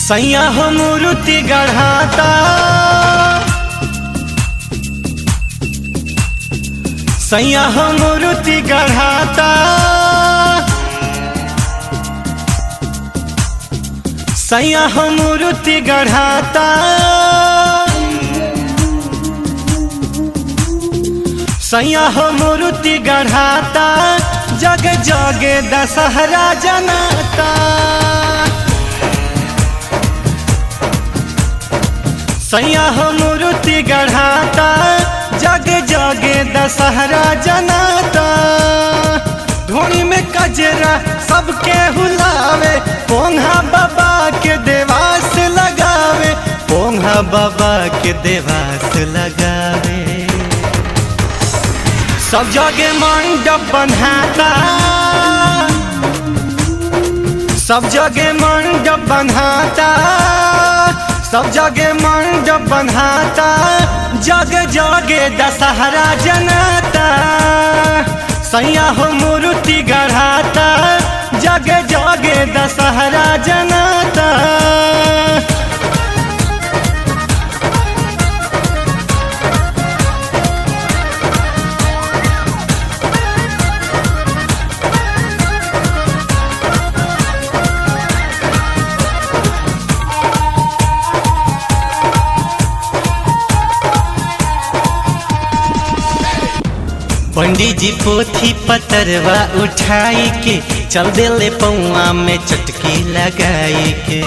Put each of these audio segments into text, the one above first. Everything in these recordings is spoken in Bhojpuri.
सैया हो मूर्ति गढ़ाता सैया हो मूर्ति गढ़ाता सैया हो मूर्ति गढ़ाता सैया हो मूर्ति गढ़ाता जग जगे दशहरा जनाता सैया हो मूर्ति गढ़ाता जग जगे दशहरा जनाता धोनी में कजरा सबके हुलावे पोंहा बाबा के देवास लगावे पोंहा बाबा के देवास लगावे सब जगह मंडप बनाता सब जगह मंडप बनाता सब जगह मंडप बनाता जग जगे दशहरा जनाता सैया हो मूर्ति गढ़ाता जग जगे दशहरा जनाता पंडित जी पोथी पतरवा उठाई के चल दिले पौआ में चटकी लगाई के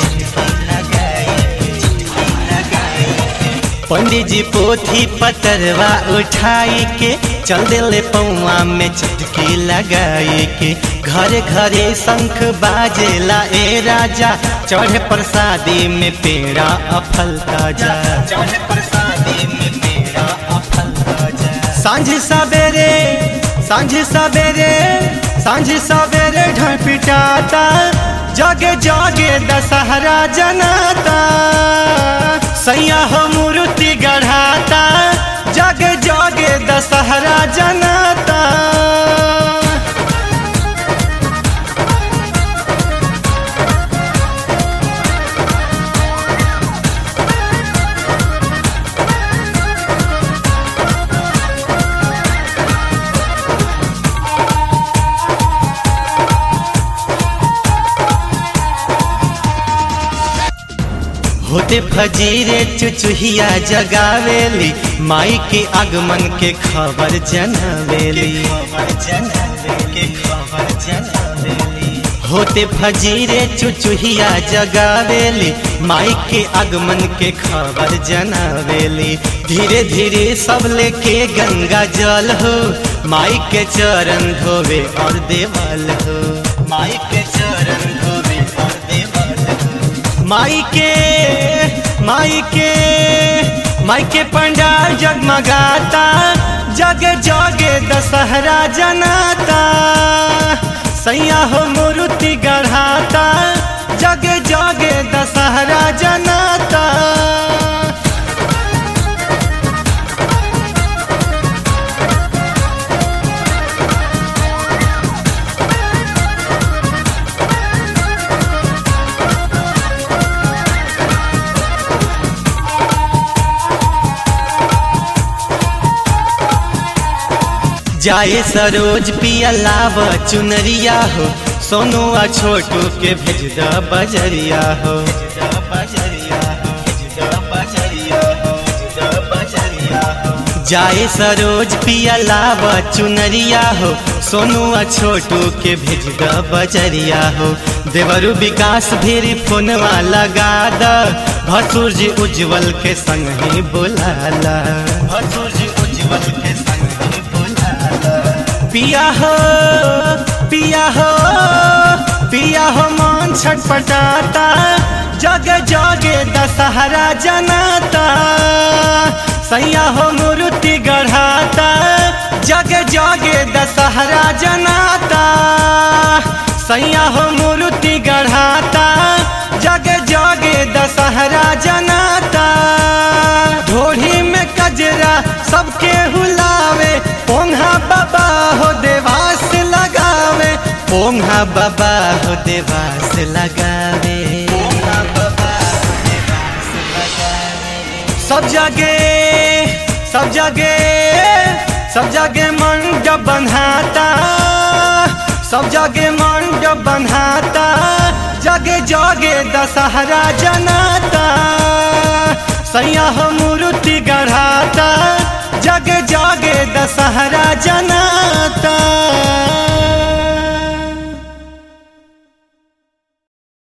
पंडित जी पोथी पतरवा उठाई के चल दिले पौआ में चटकी लगाई के घरे घरे शंख बाजेला ए राजा चढ़े प्रसादी में पेड़ा अफल ताजा चढ़े प्रसादी में पेड़ा अफल ताजा सांझ सवेरे सांझ सवेरे सांझ सवेरे ढोल पिटाता जगे जगे दशहरा जनाता सैया हो मूर्ति गढ़ाता जगे जगे दशहरा जनाता होते फजीरे चुचुहिया जगावेली माई के आगमन के खबर जनावेली होते फजीरे चुचुहिया जगावेली माई के आगमन के खबर जनावेली धीरे धीरे सब लेके गंगा जल हो माई के चरण धोवे और देवल हो माई के चरण धोवे और देवल हो माई के माई के माई के पंडाल जगमगाता जगे जगे दशहरा जनाता सैया हो मूर्ति गढ़ाता जगे जगे दशहरा जनाता जाए सरोज पिया लाव चुनरिया हो सोनू आ छोटू के भेज द बजरिया हो जाए सरोज पिया लाव चुनरिया हो सोनू आ छोटू के भेज द बजरिया हो देवरु विकास भेरी फोनवा लगा द भसुर जी उज्जवल के संग ही बुलाला भसुर जी उज्जवल के संग ही पिया हो पिया हो पिया हो मन छटपटाता जग जगे दशहरा जनाता सैया हो मूर्ति गढ़ाता जग जगे दशहरा जनाता सैया हो मूर्ति गढ़ाता जग जगे दशहरा जनाता ढोढ़ी में कजरा सबके हुलावे पोंहा बाबा हो देवास लगावे पोंहा बाबा हो देवास लगावे पोंहा बाबा सब जगे सब जगे सब जगे मंडप बन्हाता सब जगे मंडप बन्हाता जगे जगे दशहरा जनाता सैया हो मूर्ति गढ़ाता जगे जगे दशहरा जनाता